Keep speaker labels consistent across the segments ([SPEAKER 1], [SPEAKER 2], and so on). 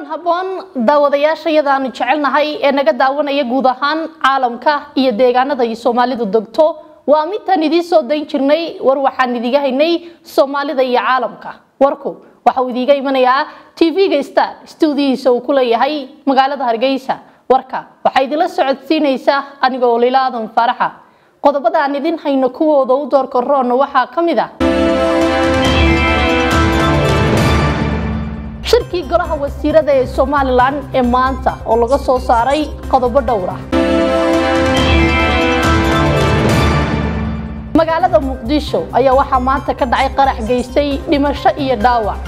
[SPEAKER 1] habboon daawadayaasha iyadaanu jecelnahay ee naga daawanaya guud ahaan caalamka iyo deegaanada ay soomaalidu degto waa midtaan idiin soo dayn jirnay war waxaan idiga haynay soomaalida iyo caalamka warku waxa uu idiiga imanayaa tv-ga star stuudiyihiisa uu ku leeyahay magaalada hargeysa warka waxaa idinla socodsiinaysa anigoo lila aadan faaraxa qodobada aan idin hayno kuwooda u doorka roonna waxaa ka mid ah shirkii golaha wasiirada ee somalilan ee maanta oo laga soo saaray qodobo dhowr ah magaalada muqdisho ayaa waxaa maanta ka dhacay qarax geystay dhimasho iyo dhaawac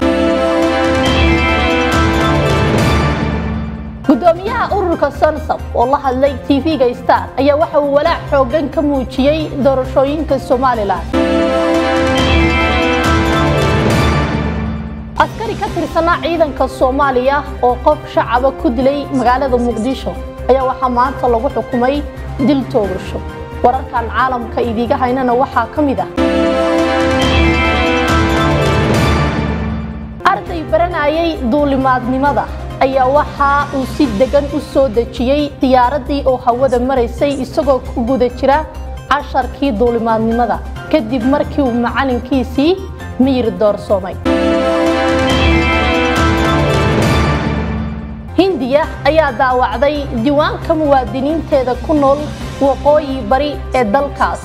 [SPEAKER 1] gudoomiyaha ururka sonsab oo la hadlay tv-ga star ayaa waxa uu walaac xoogan ka muujiyey doorashooyinka somalilan askari ka tirsanaa ciidanka soomaaliya oo qof shacaba ku dilay magaalada muqdisho ayaa waxaa maanta lagu xukumay dil toogasho wararkan caalamka idiiga haynana waxaa ka mid ah arday baranayay duulimaadnimada ayaa waxa uu si degan u soo dejiyey diyaaradii oo hawada maraysay isagoo ku guda jira casharkii duulimaadnimada kadib markii uu macalinkiisii miyir doorsoomay hindiya ayaa daawacday diiwaanka muwaadiniinteeda ku nool waqooyi bari ee dalkaas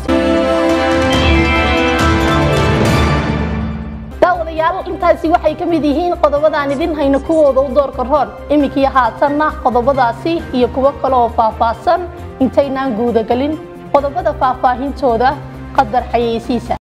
[SPEAKER 1] daawadayaal intaasi waxay ka mid yihiin qodobadaan idin hayno kuwooda u doorka roon iminkii haatanna qodobadaasi iyo kuwo kale oo faahfaahsan intaynaan guudagelin qodobada faahfaahintooda qadar xayeysiisa